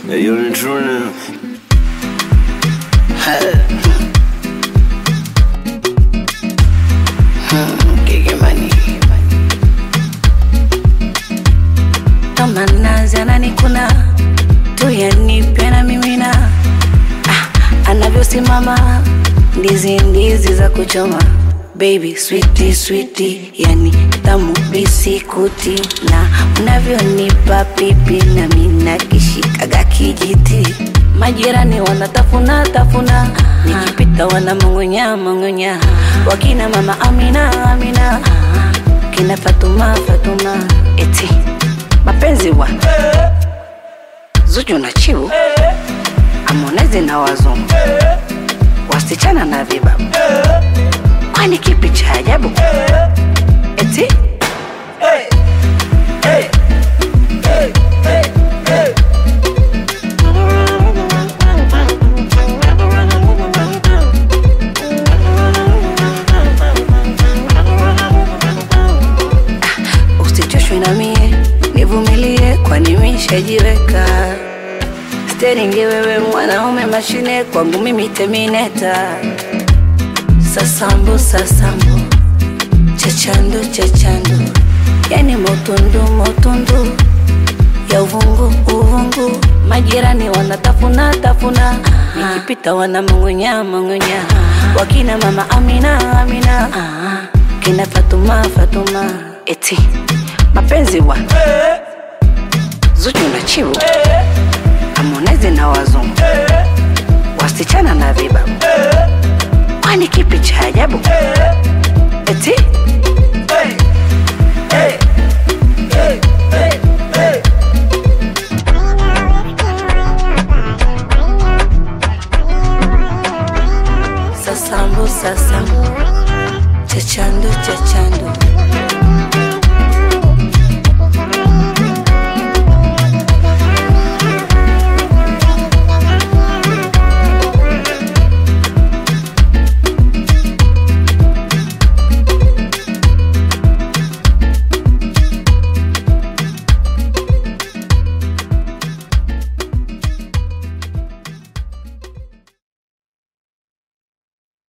You're the true kama nazi ananikuna tuyanipe na mimina ah, anavyosimama ndizi ndizi za kuchoma baby switi switi yani tamu bisikuti na unavyonipa pipi na mina kishikaga kijiti majirani wanatafuna tafuna nikipita wanamong'onya mong'onya wakina mama amina amina kina fatuma fatuma eti mapenzi wa Zuchu na Chiu, Harmonize na wazungu, wasichana na vibabu, kwani kipi cha ajabu? Eti usichoshwe na mie, nivumilie, kwani mishajiweka steringi. Wewe mwanaume mashine, kwangu mimi temineta. Sasambu sasambu, chachandu chachandu, yani motundu motundu ya uvungu uvungu, majirani wanatafuna tafuna, nikipita wanamong'onya mong'onya, wakina mama Amina Amina, kina Fatuma Fatuma, eti mapenzi wa Zuchu na Chiu, Harmonize na wazungu, wasichana na vibabu, kwani kipi cha ajabu? Eti sasambu sasambu, chachandu chachandu